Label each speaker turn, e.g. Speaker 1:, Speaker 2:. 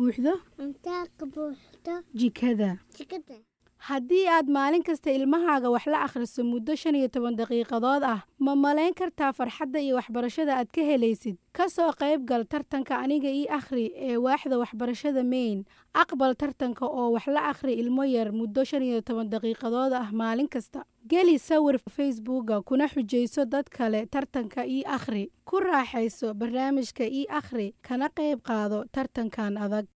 Speaker 1: buuxdo
Speaker 2: cuntaa ka buuxdo
Speaker 1: jikada
Speaker 2: jikada
Speaker 1: haddii aad maalin kasta ilmahaaga wax la akhriso muddo shan iyo toban daqiiqadood ah ma malayn kartaa farxadda iyo waxbarashada aad ka helaysid ka soo qayb gal tartanka aniga ii akhri ee waaxda waxbarashada mayn aqbal tartanka oo wax la akhri ilmo yar muddo shan iyo toban daqiiqadood ah maalin kasta geli sawir facebooka kuna xujayso dad kale tartanka ii akhri ku raaxayso barnaamijka ii akhri kana qayb qaado tartankan adag